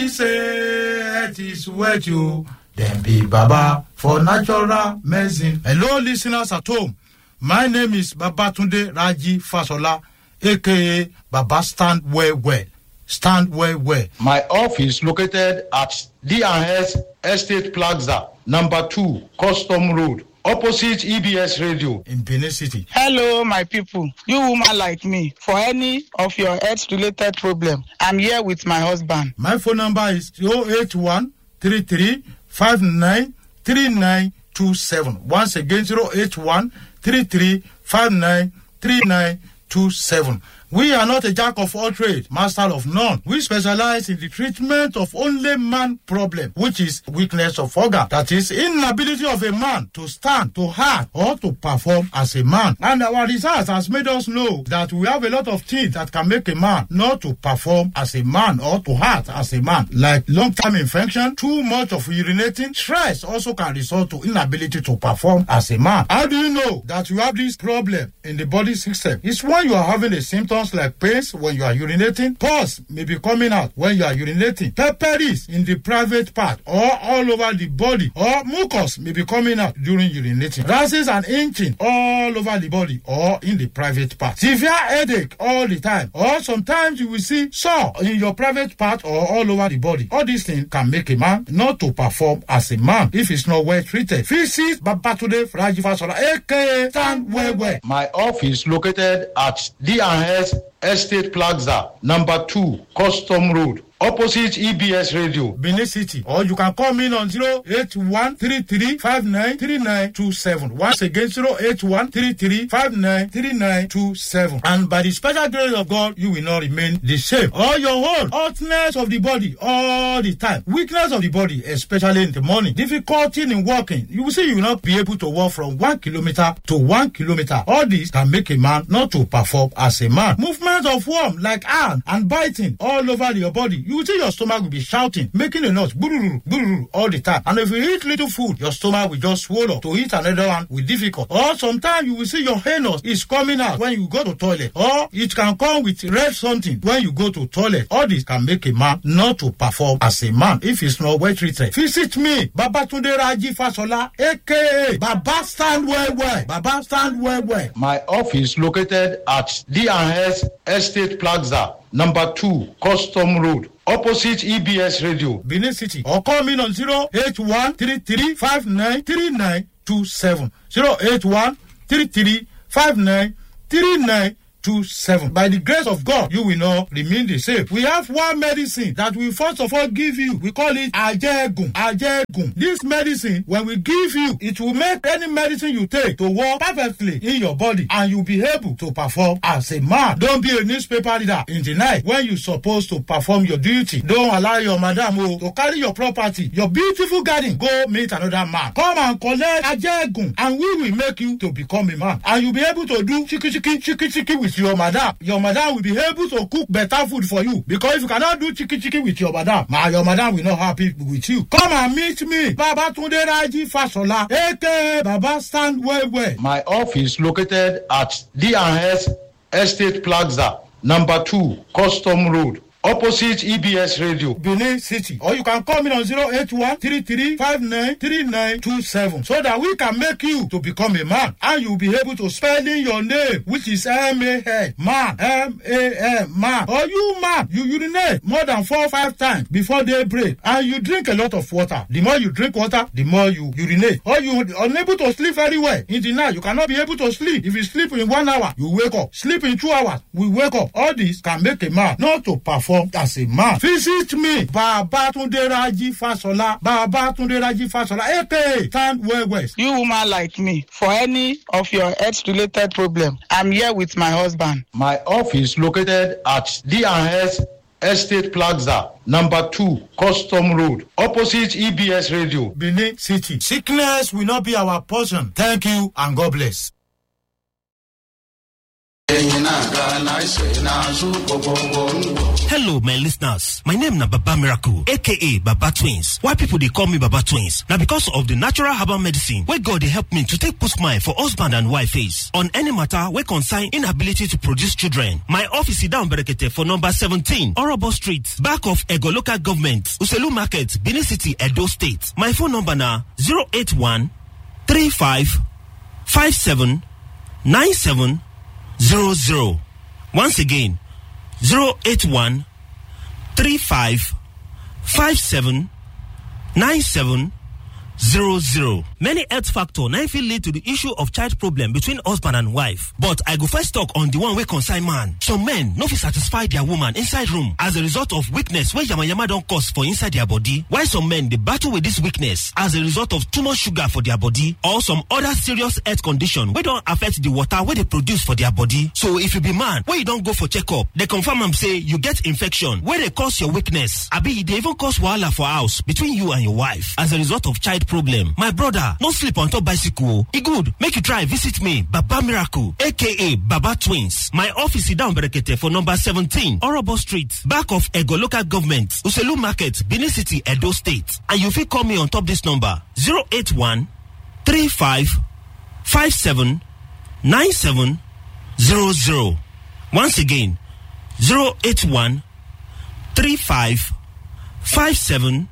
say it is wet you. Then be Baba for natural medicine. Hello, listeners at home. My name is Babatunde Raji Fasola, aka Baba Stand Well Well. Stand Well Well. My office located at D&S Estate Plaza, number 2, Custom Road, opposite EBS Radio. in Benin City. Hello, my people. You woman like me, for any of your health-related problem, I'm here with my husband. My phone number is 081 33 59 3927. Once again, 081 33 59 3927. We are not a jack of all trades, master of none. We specialize in the treatment of only man problem, which is weakness of organ. That is inability of a man to stand, to act, or to perform as a man. And our research has made us know that we have a lot of things that can make a man not to perform as a man or to act as a man, like long-term infection, too much of urinating, stress also can result to inability to perform as a man. How do you know that you have this problem in the body system? It's when you are having the symptoms like pains when you are urinating, pus may be coming out when you are urinating, pepperies in the private part or all over the body, or mucus may be coming out during urinating, rashes and itching all over the body or in the private part, severe headache all the time, or sometimes you will see sore in your private part or all over the body. All these things can make a man not to perform as a man if it's not well treated. Visit Babatunde Rajivasola, aka Stand Well Well. My office located at D&S Estate Plaza, number 2, Custom Road, opposite EBS Radio. Benin City. Or you can call me on 081 33 59 3927. Once again, 081 33 59 3927. And by the special grace of God, you will not remain the same. Or your whole hotness of the body all the time. Weakness of the body, especially in the morning. Difficulty in walking. You will see you will not be able to walk from one kilometer to one kilometer. All this can make a man not to perform as a man. Movement of worm like arm and biting all over your body. You will see your stomach will be shouting, making a noise, bururu, bururu, all the time. And if you eat little food, your stomach will just swallow. To eat another one will difficult. Or sometimes you will see your anus is coming out when you go to toilet. Or it can come with red something when you go to toilet. All this can make a man not to perform as a man if he's not well treated. Visit me, Babatunde Raji Fasola, aka Baba Stand Well Well. Baba Stand Well Well. My office located at D&S Estate Plaza, number 2, Custom Road, opposite EBS Radio. Benin City or call me on 081 33 59 3927. 081 33 59 3927. By the grace of God, you will not remain the same. We have one medicine that we first of all give you. We call it Ajegun. Ajegun. This medicine, when we give you, it will make any medicine you take to work perfectly in your body and you'll be able to perform as a man. Don't be a newspaper reader in the night when you're supposed to perform your duty. Don't allow your madam oh, to carry your property, your beautiful garden, go meet another man. Come and collect Ajegun and we will make you to become a man. And you'll be able to do chiki chiki chiki chiki with your madam. Your madam will be able to cook better food for you. Because if you cannot do chiki chiki with your madam, ma, your madam will not happy with you. Come and meet me, Baba Tunde Raji Fasola, aka Baba Stand Well Well. My office located at D&S Estate Plaza, number 2, Custom Road, opposite EBS Radio. Benin City. Or you can call me on 081 33 59 3927 so that we can make you to become a man and you'll be able to spell in your name, which is M A N, man, M A N, man. Or you, man, you urinate more than four or five times before daybreak and you drink a lot of water. The more you drink water, the more you urinate. Or you unable to sleep very well in the night. You cannot be able to sleep. If you sleep in one hour, you wake up. Sleep in two hours, we wake up. All this can make a man not to perform as a man. Visit me, Babatunde Raji Fasola, Babatunde Raji Fasola, aka Stand Well West. You woman like me, for any of your health-related problem, I'm here with my husband. My office located at D&S Estate Plaza, number 2, Custom Road, opposite EBS Radio. Benin City. Sickness will not be our portion. Thank you and God bless. ẹ̀yin náà gánà ṣe náà sún gbogbo ń wò. Hello, my listeners. My name na Baba Miracle, aka Baba Twins. Why people they call me Baba Twins? Now because of the natural herbal medicine where God they help me to take put smile for husband and wife face on any matter where concern inability to produce children. My office is down Berekete for number 17, Orobo Street, back of Ego Local Government, Uselu Market, Benin City, Edo State. My phone number na 081 35 57 97 00. Once again, 081 35 57 97 00. Many health factor now fit lead to the issue of child problem between husband and wife. But I go first talk on the one wey concern man. Some men no fit satisfy their woman inside room as a result of weakness wey yamayama don cause for inside their body. While some men dey battle with this weakness as a result of too much sugar for their body or some other serious health condition wey don affect the water wey dey produce for their body. So if you be man wey you don go for checkup, dey confirm am say you get infection wey dey cause your weakness abi e dey even cause wahala for house between you and your wife as a result of child problem. My brother, no sleep on top bicycle. E good, make you try visit me, Baba Miracle, aka Baba Twins. My office is down Berekete for number 17, Orobo Street, back of Ego Local Government, Uselu Market, Benin City, Edo State. And you fit call me on top this number 081 35 57 97 00. Once again, 081 35 57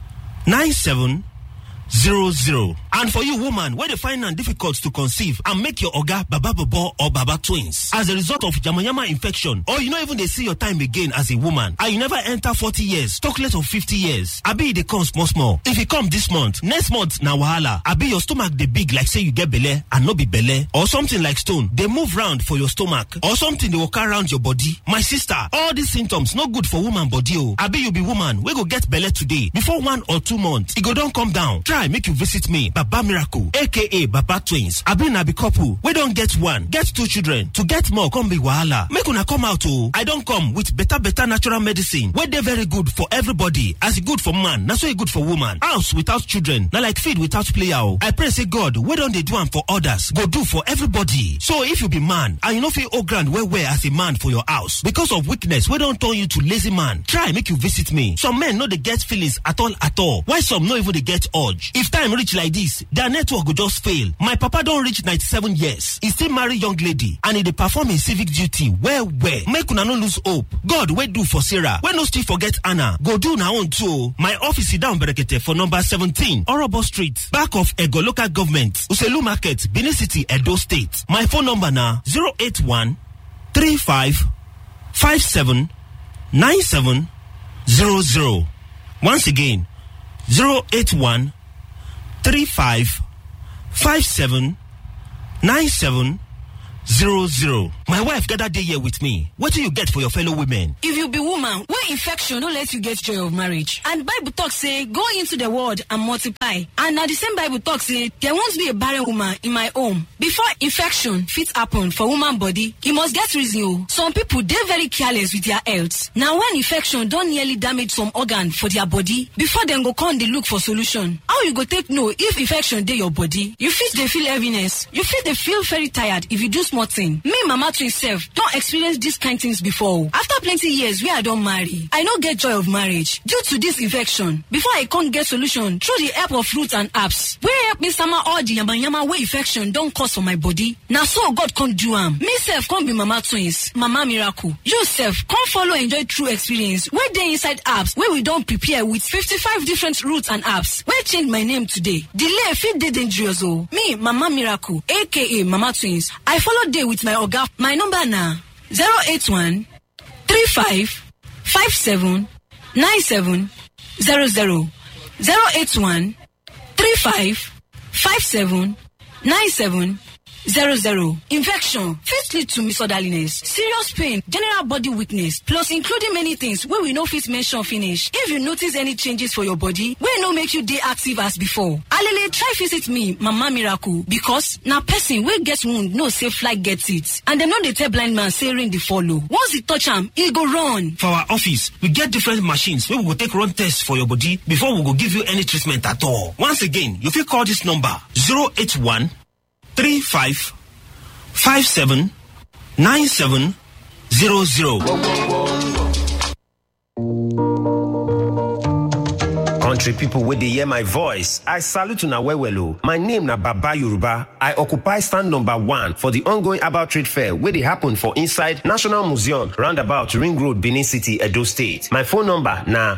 97 zero zero. And for you, woman, where they find it difficult to conceive and make your oga baba bobo or baba twins as a result of yamayama infection, or you not even they see your time again as a woman, and you never enter 40 years, talk less of 50 years. I be they come small small. If you come this month, next month na wahala. I be your stomach they big like say you get belle and no be belle, or something like stone. They move round for your stomach, or something they walk around your body. My sister, all these symptoms no good for woman body. Oh, I be you be woman. We go get belle today before one or two months. It go don't come down. Try make you visit me, Baba Miracle, aka Baba Twins. I be na be couple. We don't get one, get two children. To get more, come be wahala. Make una come out oh. I don't come with better better natural medicine. Where they very good for everybody. As it good for man, na so it good for woman. House without children, na like feed without player. oh. I pray say God, we don't they do am for others. Go do for everybody. So if you be man and you know feel oh grand where where as a man for your house because of weakness, we don't turn you to lazy man. Try make you visit me. Some men know they get feelings at all at all. Why some no even they get urge. If time reach like this, their network go just fail. My papa don't reach 97 years. He still marry young lady and he dey perform his civic duty well well. Make una no lose hope. God wey do for Sarah, wey no still forget Anna, go do na own too. My office is down Berekete for number 17, Orobo Street, back of Ego Local Government, Uselu Market, Benin City, Edo State. My phone number na 081 35 57 97 00. Once again, 081 35 57 97 00. My wife gathered day here with me. What do you get for your fellow women? if you be woman wey infection no let you get joy of marriage and bible talk say go into the world and multiply and na the same bible talk say there won't be a barren woman in my home before infection fit happen for woman body e must get reason o some people dey very careless with their health na when infection don nearly damage some organ for their body before dem go come dey look for solution how you go take know if infection dey your body you fit dey feel heaviness you fit dey feel very tired if you do small thing me mama twin sef don experience dis kind things before o after plenty years wey i don marry i no get joy of marriage due to dis infection before i come get solution through the help of roots and herbs wey help me sama all the yamayama wey infection don cause for my body na so god come do am me sef come be mama twins mama miracle you sef come follow enjoy true experience wey dey inside herbs wey we don prepare with fifty-five different roots and herbs wey change my name today delay fit dey dangerous o me mama miracle aka mama twins i follow dey with my oga my number na zero eight one three five five seven nine seven zero zero zero eight one three five five seven nine seven zero zero infection fit lead to misorderliness serious pain general body weakness plus including many things wey we no fit mention finish if you notice any changes for your body wey no make you dey active as before alele try visit me mama miracle because na person wey get wound know say fly get it and dem no dey tell blind man say rain dey follow once e touch am e go run. For our office, we get different machines wey we go take run tests for your body before we go give you any treatment at all. Once again, you fit call this number 081 35 57 9700. country people wey dey hear my voice i salute una well well o my name na baba yoruba i occupy stand number one for di ongoing herbal trade fair wey dey happen for inside national museum roundabout ring road benin city edo state my phone number na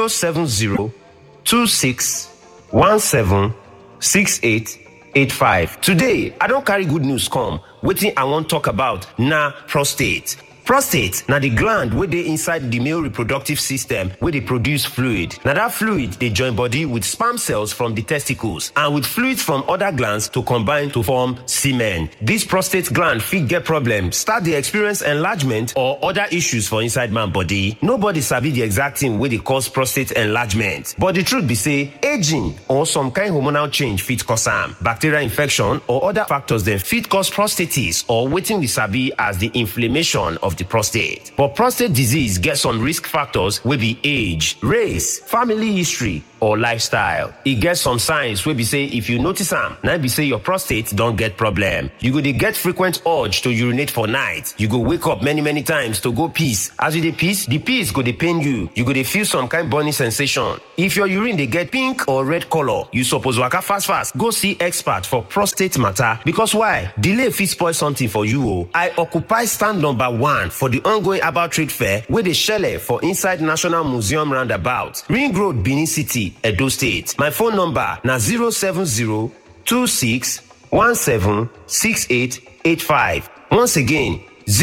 07026176885 today i don carry good news come wetin i wan talk about na prostate prostate na di gland wey dey inside di male reproductive system wey dey produce fluid na dat fluid dey join body with sperm cells from di testicles and with fluids from oda glands to combine to form semen dis prostate gland fit get problem start dey experience enlargement or oda issues for inside man body nobody sabi di exact thing wey dey cause prostate enlargement but di truth be say aging or some kind hormonal change fit cause am bacterial infection or oda factors dem fit cause prostatitis or wetin we sabi as di inflammation of the prostate. But prostate disease gets some risk factors wey be age, race, family history, or lifestyle. E get some signs wey be say if you notice am, na be say your prostate don get problem. You go dey get frequent urge to urinate for night. You go wake up many many times to go piss. As you dey piss, the piss go dey pain you. You go dey feel some kind burning sensation. If your urine dey get pink or red color, you suppose waka fast fast go see expert for prostate matter because why? Delay fit spoil something for you o. I occupy stand number one for the ongoing herbal trade fair wey dey shele for inside National Museum roundabout, Ring Road, Benin City. Edo State. My phone number na 07026176885. Once again,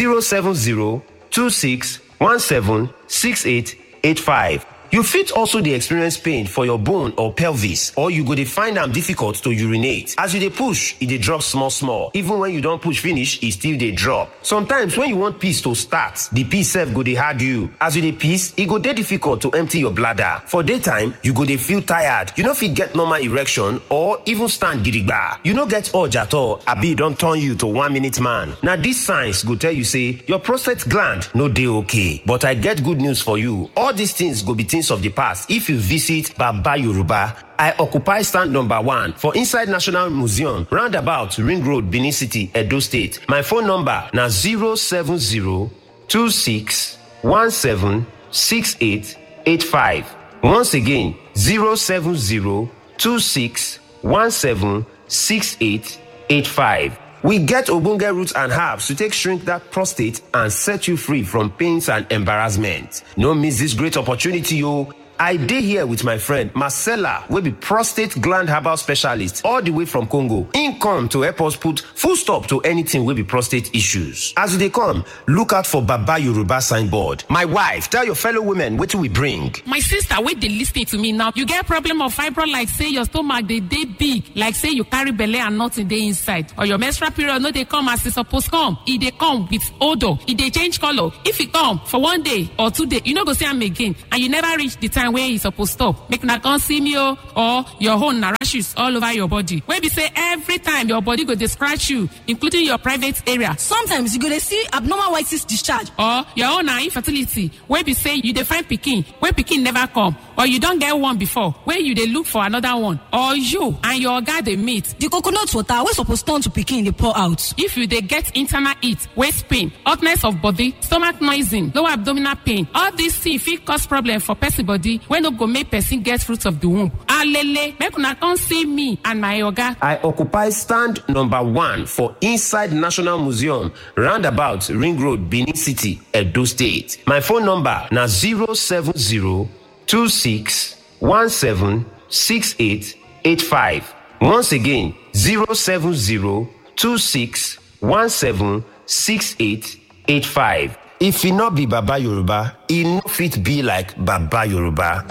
07026176885. You fit also dey experience pain for your bone or pelvis or you go dey find am difficult to urinate. As you dey push, e dey drop small small. Even when you don push finish, e still dey drop. Sometimes when you want piss to start, the piss sef go dey hard you. As you dey piss, e go dey difficult to empty your bladder. For daytime, you go dey feel tired. You no fit get normal erection or even stand gidigba. You no get urge at all, abi e don turn you to one minute man. Na these signs go tell you say your prostate gland no dey okay. But I get good news for you. All these things go be things of the past if you visit Baba Yoruba. I occupy stand number one for inside National Museum, roundabout Ring Road, Benin City, Edo State. My phone number na 07026176885. Once again, 07026176885. We get ogbonge roots and herbs to take shrink that prostate and set you free from pains and embarrassment. No miss this great opportunity, o. I dey here with my friend Marcella, wey be prostate gland herbal specialist all the way from Congo. Im come to help us put full stop to anything wey be prostate issues. As you dey come, look out for Baba Yoruba signboard. My wife, tell your fellow women wetin we bring. my sister wey dey lis ten to me now you get problem of fibroid like say your stomach dey dey big like say you carry belle and nothing dey inside or your menstrual period no dey come as e suppose come e dey come with odour e dey change colour if e come for one day or two days you no go see am again and you never reach the time wey e suppose stop make una come see me o or your own na rashes all over your body wey be say every time your body go dey scratch you including your private area sometimes you go dey see abnormal white cyst discharge or your own na infertility wey be say you dey find pikin wey pikin never come or you don get one before wey you dey look for another one or you and your oga dey meet the coconut water wey suppose turn to pikin dey pour out if you dey get internal heat waist pain hotness of body stomach noising lower abdominal pain all these things fit cause problem for person body wey no go make person get fruit of the womb alele make una come see me and my oga I occupy stand number one for inside National Museum, roundabout Ring Road, Benin City, Edo State. My phone number na 07026176885. Once again, 07026176885. If e no be Baba Yoruba, e no fit be like Baba Yoruba.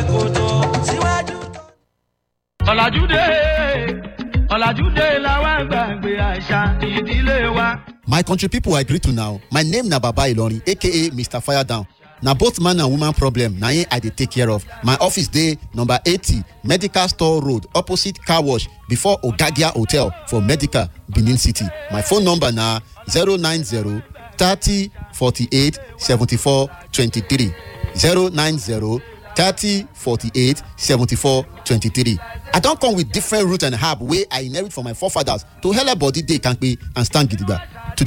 ọ̀làjú dé ọ̀làjú dé làwọn gbàgbé àṣà ìdílé wa. My country people I greet to now. My name na Baba Ilorin aka Mr. Fire Down. Na both man and woman problem na im I dey take care of. My office dey number eighty Medical Store Road opposite car wash before Ogagia Hotel for Medical Benin City. My phone number na zero nine zero thirty forty-eight seventy-four twenty-three zero nine zero thirty forty-eight seventy-four twenty-three. I don come with different root and herb wey I inherit from my forefathers to helep body dey kampe and stand gidigba. Today,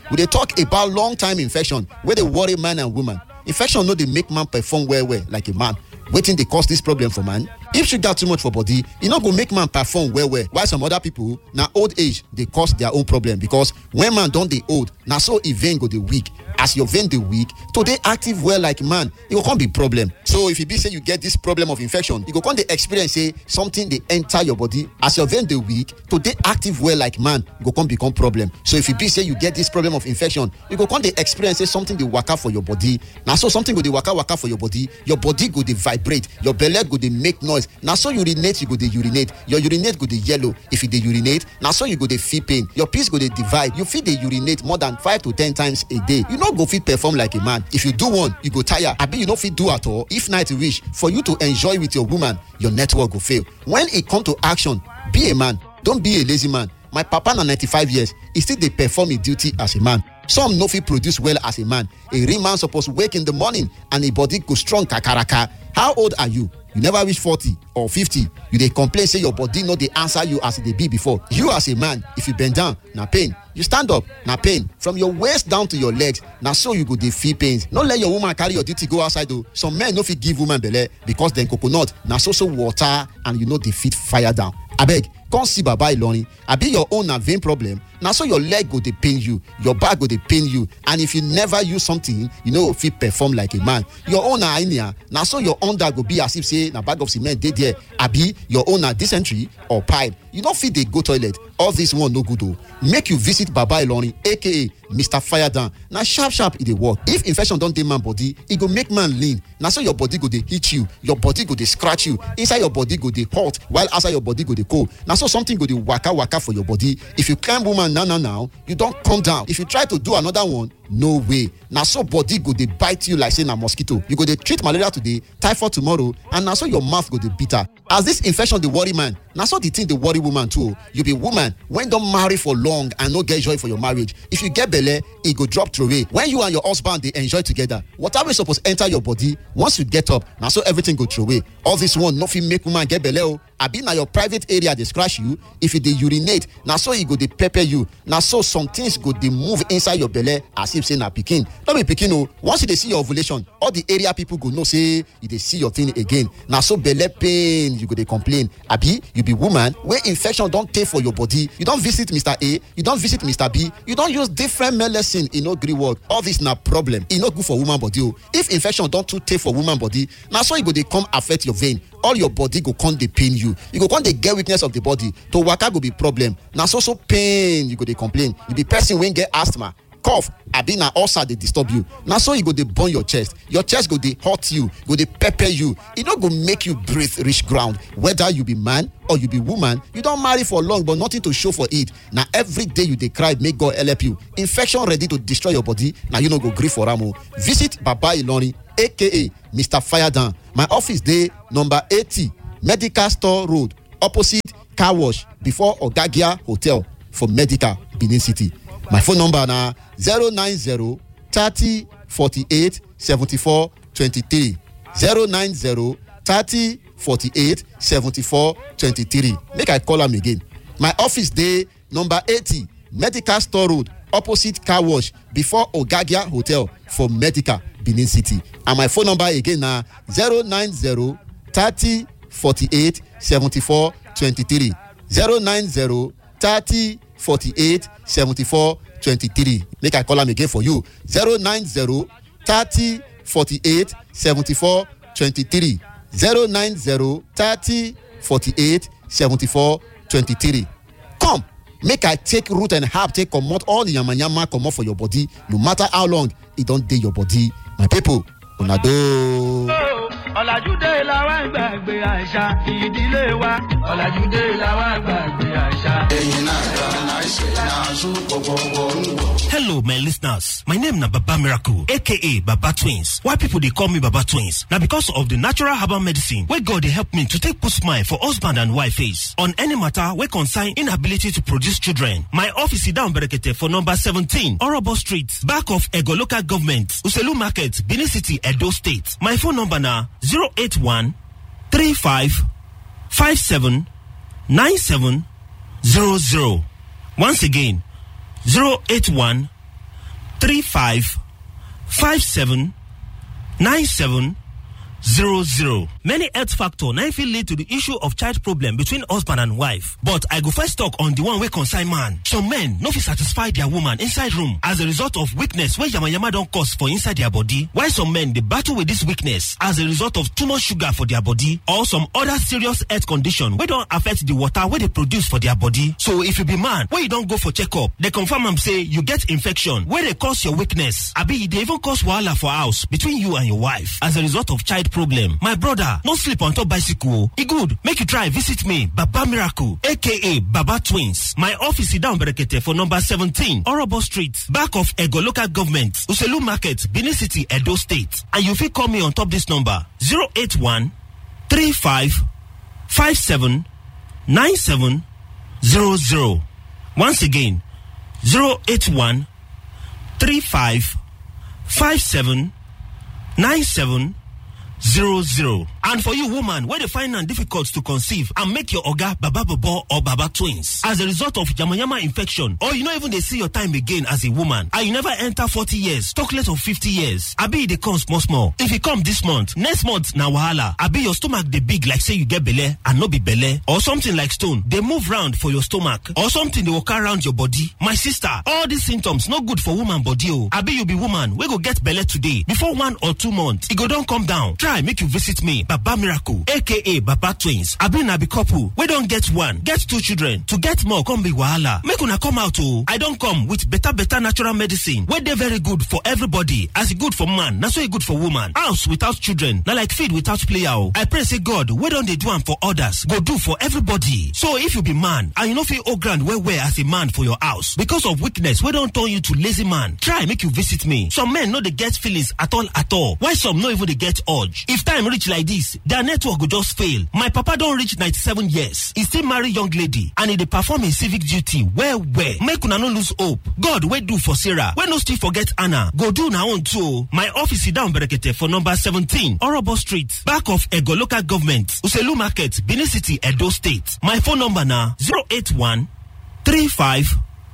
we dey talk about long time infection wey dey worry man and woman infection no dey make man perform well well like a man wetin dey cause dis problem for man if sugar too much for body e no go make man perform well well while some other people na old age dey cause their own problem because when man don dey old na so e vein go dey weak as your vein dey weak to dey active well like man e go come be problem so if e be say you get this problem of infection you go come dey experience say something dey enter your body as your vein dey weak to dey active well like man go come become problem so if e be say you get this problem of infection you go come dey experience say something dey waka for your body na so something go dey waka waka for your body your body go dey vibrate your belle go dey make noise na so urinate you go dey urinate your urinate go dey yellow if you dey urinate na so you go dey feel pain your piss go dey divide you fit dey urinate more than five to ten times a day you no go fit perform like a man if you do one you go tire abi you no fit do at all if night reach for you to enjoy with your woman your network go fail when e come to action be a man don be a lazy man my papa na ninety-five years e still dey perform im duty as a man some no fit produce well as a man a real man suppose wake in the morning and im body go strong kakaraka how old are you you never reach forty or fifty you dey complain say your body no dey answer you as e dey be before you as a man if you bend down na pain you stand up na pain from your waist down to your legs na so you go dey feel pains no let your woman carry your duty go outside o some men no fit give woman belle because dem coconut na so so water and you no dey fit fire down abeg come see baba ilorin abi your own na vein problem na so your leg go dey pain you your back go dey pain you and if you never use something you no go fit perform like a man your own na hernia na so your under go be as if say na bag of cement dey there abi your own na dysentery or pipe you no fit dey go toilet all this one no good o make you visit baba ilorin aka mr firedown na sharp sharp e dey work if infection don dey man body e go make man lean na so your body go dey hit you your body go dey scratch you inside your body go dey hot while outside your body go dey cold na so something go dey waka waka for your body if you climb woman now now now you don come down if you try to do another one no way na so body go dey bite you like say na mosquito you go dey treat malaria today typhoid tomorrow and na so your mouth go dey bitter as this infection dey worry man na so the thing dey worry woman too o you be woman wey don marry for long and no get joy for your marriage if you get belle e go drop throway when you and your husband dey enjoy together water wey suppose enter your body once you get up na so everything go throway all this one no fit make woman get belle o abi na your private area dey scratch you if you dey urinate na so e go dey pepper you na so some things go dey move inside your belle as if say na pikin no be pikin o once you dey see your ovulation all the area people go know say you dey see your thing again na so belle pain you go dey complain abi you be woman wey infection don tey for your body you don visit mr a you don visit mr b you don use different medicine e no gree work all this na problem e no good for woman body o if infection don too tey for woman body na so e go dey come affect your vein all your body go come dey pain you you go come dey get weakness of the body to waka go be problem na so so pain you go dey complain you be person wey get asthma cough abi na ulcer dey disturb you na so e go dey burn your chest your chest go dey hurt you go dey pepper you e no go make you breathe reach ground whether you be man or you be woman you don marry for long but nothing to show for it na every day you dey cry make god help you infection ready to destroy your body na you no go gree for am o visit baba ilorin aka mr firedown my office dey number eighty medical store road opposite car wash before ogagia hotel for medical benin city my phone number na zero nine zero thirty forty-eight seventy-four twenty-three zero nine zero thirty forty-eight seventy-four twenty-three make i call am again my office dey number eighty medical store road opposite car wash before ogagia hotel for medical benin city and my phone number again na zero nine zero thirty forty-eight seventy-four twenty-three zero nine zero thirty forty-eight seventy-four twenty-three make i call am again for you zero nine zero thirty forty-eight seventy-four twenty-three zero nine zero thirty forty-eight seventy-four twenty-three come make i take root and herb take comot all the yamayama comot for your body no matter how long e don dey your body my people una doh. ọ̀làjú dé làwọn gbàgbé àṣà ìdílé wa ọ̀làjú dé làwọn gbàgbé àṣà. ẹ̀yin náà yọ náà ṣe náà sún gbogbo ń wò. Hello, my listeners. My name na Baba Miracle, aka Baba Twins. Why people they call me Baba Twins? Now because of the natural herbal medicine where God they help me to take put smile for husband and wife face on any matter where concern inability to produce children. My office is down Berekete for number 17, Orobo Street, back of Ego Local Government, Uselu Market, Benin City, Edo State. My phone number na 081 35 57 97 00. Once again, 081 35 57 97 zero zero. Many health factor na fit lead to the issue of child problem between husband and wife. But I go first talk on the one wey concern man. Some men no fit satisfy their woman inside room as a result of weakness wey yamayama don cause for inside their body. While some men dey battle with this weakness as a result of too much sugar for their body or some other serious health condition wey don affect the water wey dey produce for their body. So if you be man wey you don go for checkup, dey confirm am say you get infection wey dey cause your weakness abi e dey even cause wahala for house between you and your wife as a result of child problem. My brother, no sleep on top bicycle. E good, make you try visit me, Baba Miracle, aka Baba Twins. My office is down Berekete for number 17, Orobo Street, back of Ego Local Government, Uselu Market, Benin City, Edo State. And you fit call me on top this number 081 35 57 97 00. Once again, 081 35 57 97 zero zero. And for you, woman, where they find it difficult to conceive and make your oga baba bobo or baba twins as a result of yamayama infection, or you not even they see your time again as a woman, and you never enter forty years, talk less of fifty years. Abi they come small small. If you come this month, next month na wahala. Abi your stomach they big like say you get belle and no be belle, or something like stone. They move round for your stomach, or something they walk around your body. My sister, all these symptoms no good for woman body. Oh, Abi you be woman, we go get belle today before one or two months. It go don't come down. try make you visit me baba miracle aka baba twins abi na be couple wey don get one get two children to get more come be wahala make una come out o i don come with better better natural medicine wey dey very good for everybody as e good for man na so e good for woman house without children na like feed without player o i pray say god wey don dey do am for others go do for everybody so if you be man and you no fit hold ground well well as a man for your house because of weakness wey don turn you to lazy man try make you visit me some men no dey get feelings at all at all while some no even dey get urge if time reach like this their network go just fail my papa don reach 97 years e still marry young lady and e dey perform im civic duty well well make una no lose hope god wey do for sarah wey no still forget anna go do una own too o my office sit down berekete for number 17 orobo street back of ego local government uselu market benin city edo state my phone number na 081 35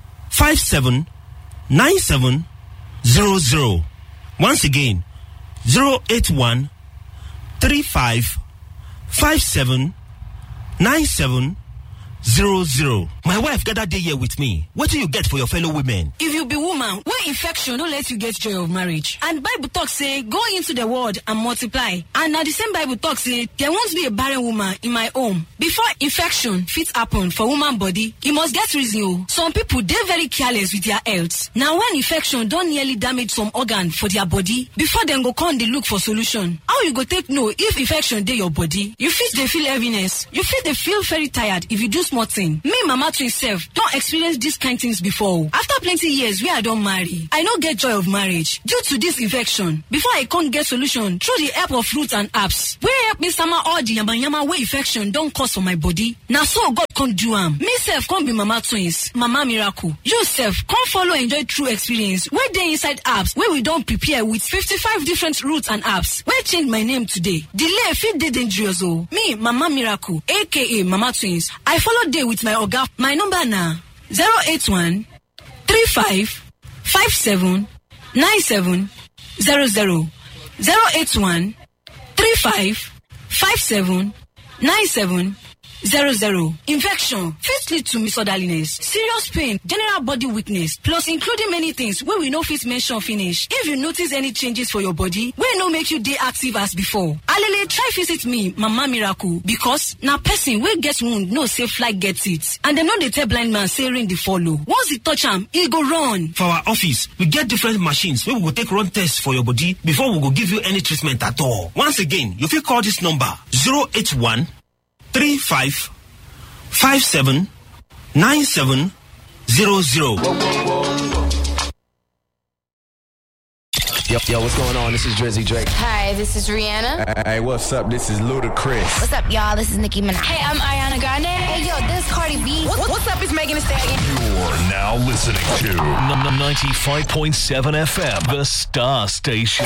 57 97 00 once again 081 35 57 97 00. My wife gathered day here with me. What do you get for your fellow women? If you be woman, where infection don't let you get joy of marriage. And Bible talk say, go into the world and multiply. And now the same Bible talk say, there won't be a barren woman in my home. Before infection fit happen for woman body, e must get reason o. Some people dey very careless with their health. Now when infection don nearly damage some organ for their body, before dem go come dey look for solution. How you go take know if infection dey your body? You fit dey feel heaviness. You fit dey feel very tired if you do small thing. Me mama twin sef don experience dis kind things before o. After plenty years wey I don marry, I no get joy of marriage due to dis infection. Before I come get solution through the help of fruits and herbs wey help me sama all the yamayama wey infection don cause for my body. Na so God come do am. Me sef come be mama twins, mama miracle. You sef come follow enjoy true experience wey dey inside herbs wey we don prepare with 55 different roots and herbs wey change my name today. Delay fit dey dangerous o. Me mama miracle aka mama twins, I follow dey with my oga. My number na 081 35 57 97 00 081 35 57 97 zero zero infection fit lead to misorderliness serious pain general body weakness plus including many things wey we no fit mention finish if you notice any changes for your body wey no make you dey active as before alele try visit me mama miracle because na person wey get wound know say fly get it and dem no dey tell blind man say rain dey follow once e touch am e go run. For our office, we get different machines wey we go take run tests for your body before we go give you any treatment at all. Once again, you fit call this number 081 35 57 97 00. Yo, yo, what's going on? This is Drizzy Drake. Hi, this is Rihanna. Hey, what's up? This is Ludacris. What's up, y'all? This is Nicki Minaj. Hey, I'm Ariana Grande. Hey, yo, this is Cardi B. What- what's up? It's Megan Thee Stallion. You're now listening to n- 95.7 FM, the Star Station.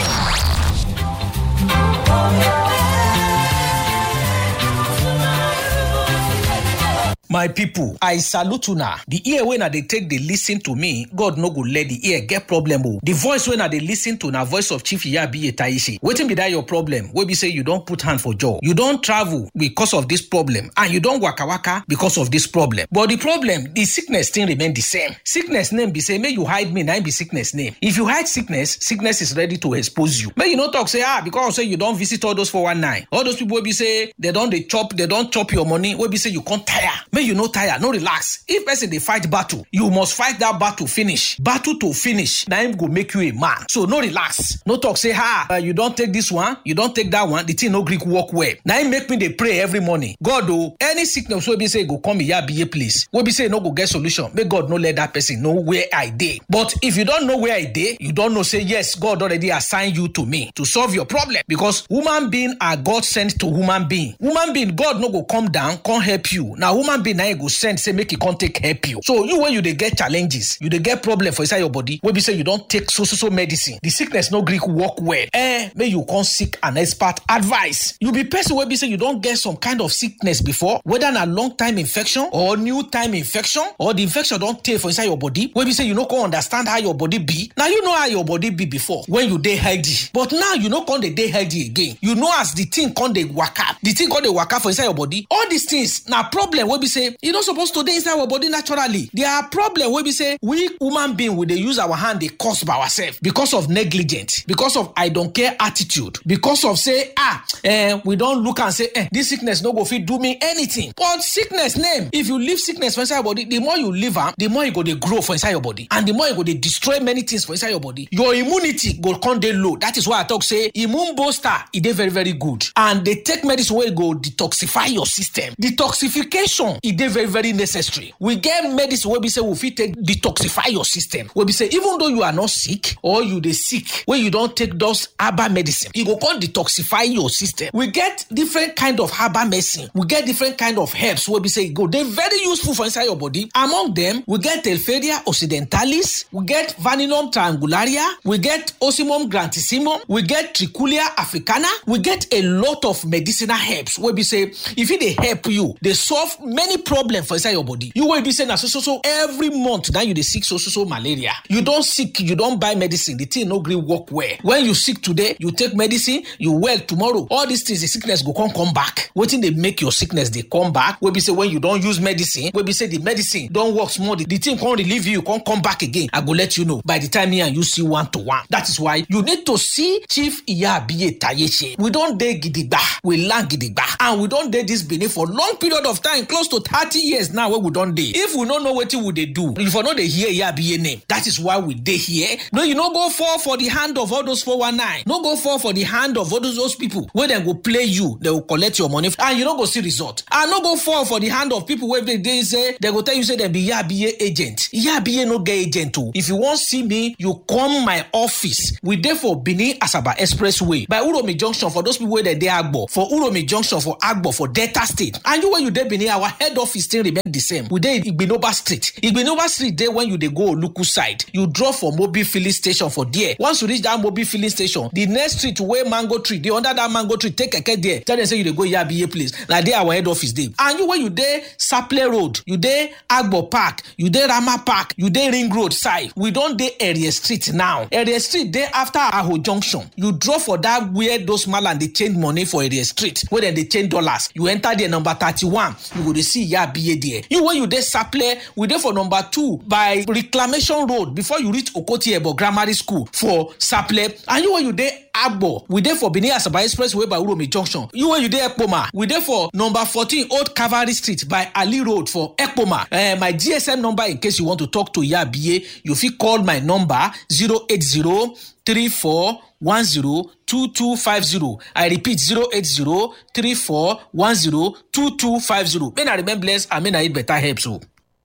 my people i salute una the ear wey na dey take dey lis ten to me god no go let the ear get problem o the voice wey na dey lis ten to na voice of chief iyabiye taishe wetin be that your problem wey be say you don put hand for jaw you don travel because of this problem and you don waka waka because of this problem but the problem the sickness still remain the same sickness name be say make you hide me na im be sickness name if you hide sickness sickness is ready to expose you make you no talk say ah because say you don visit all those 419 all those people wey be say they don dey chop they don chop your money wey be say you come tire make you no tire no relax if person dey fight battle you must fight that battle finish battle to finish na im go make you a man so no relax no talk say ah uh, you don take this one you don take that one the thing no gree work well na im make me dey pray every morning god o any sickness wey be say e go come iyabiye place wey be say e no go get solution make god no let that person know where i dey but if you don know where i dey you don know say yes god already assign you to me to solve your problem because human being are god sent to human being human being god no go come down come help you na human being na him go send say make e come take help you so you when you dey get challenges you dey get problem for inside your body wey be say you don take so so so medicine the sickness no gree work well eh make you come seek an expert advice you be person wey be say you don get some kind of sickness before whether na long time infection or new time infection or the infection don tey for inside your body wey be say you no come understand how your body be na you know how your body be before when you dey healthy but now you no come dey dey healthy again you know as the thing come dey waka the thing come dey waka for inside your body all these things na problem wey be say e no suppose to dey inside our body naturally there are problem wey be say we human being we dey use our hand dey cause by ourselves because of negligence because of i don care attitude because of say ah eh, we don look am say eh, this sickness no go fit do me anything but sickness name if you leave sickness for inside your body the more you leave am the more e go dey grow for inside your body and the more e go dey destroy many things for inside your body your immunity go come dey low that is why i talk say immune booster e dey very very good and dey take medicine wey go detoxify your system detoxification e dey very very necessary we get medicine wey be say we fit take detoxify your system wey be say even though you are not sick or you dey sick wey you don take those herbal medicine e go come detoxify your system we get different kind of herbal medicine we get different kind of herbs wey be say e go dey very useful for inside your body among them we get telferia occidentalis we get vaninum triangularia we get osimum grantissimum we get trichulia africana we get a lot of medicinal herbs wey be say e fit dey help you dey solve many problems for inside your body you wey be say na so so so every month na you dey sick so so so malaria you don sick you don buy medicine the thing no gree work well when you sick today you take medicine you well tomorrow all these things the sickness go come come back wetin dey make your sickness dey come back wey be say when you don use medicine wey be say the medicine don work small the, the thing come relieve you come come back again i go let you know by the time me and you see one to one that is why you need to see chief iyabiye tayeche we don dey gidigba we land gidigba and we don dey this benin for long period of time close to thirty years now wey we don dey if we no know wetin we dey do you for no dey hear iyabiye name that is why we dey here no you no go fall for the hand of all those 419 no go fall for the hand of all those, those people wey dem go play you dem go collect your money and you no go see result and no go fall for the hand of people wey dey dey say dem go tell you say dem be iyabiye agent iyabiye no get agent o if you wan see me you come my office we dey for benin asaba expressway by uromi junction for those people wey dey dey agbo for uromi junction for agbo for delta state and you wey you dey benin our head office still remain the same we dey igbinoba street igbinoba street dey when you dey go oluku side you drop for mobil filling station for there once you reach that mobil filling station the next street wey mango tree dey under that mango tree take keke there tell dem say you dey go yabiye place na there our head office dey and you wey you dey saple road you dey agbo park you dey rama park you dey ring road side we don dey area street now area street dey after aho junction you drop for that where those malam dey change money for area street wey dem dey change dollars you enter there number thirty-one you go dey see yabiye there you wey you dey saple we dey for number two by reclamation road before you reach okoti ebo grammar school for saple and you wey you dey agbo we dey for benin asaba expressway by uromi junction you wey you dey ekpoma we dey for number fourteen old cavalry street by ali road for ekpoma uh, my gsm number in case you want to talk to yabiye you fit call my number zero eight zero three four one zero two two five zero i repeat zero eight zero three four one zero two two five zero may na remain blessed and may na eat better herbs o.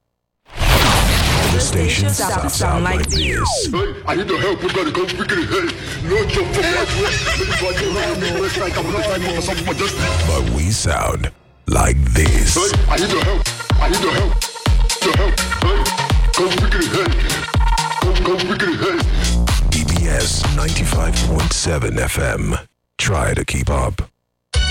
The station sound, sound like this. Hey, I need your help. We gotta go quickly. Hey, no joke for what But we sound like this. Hey, I need your help. I need your help. Your help. Hey, go quickly. Hey, go, go quickly. Hey. EBS 95.7 FM. Try to keep up.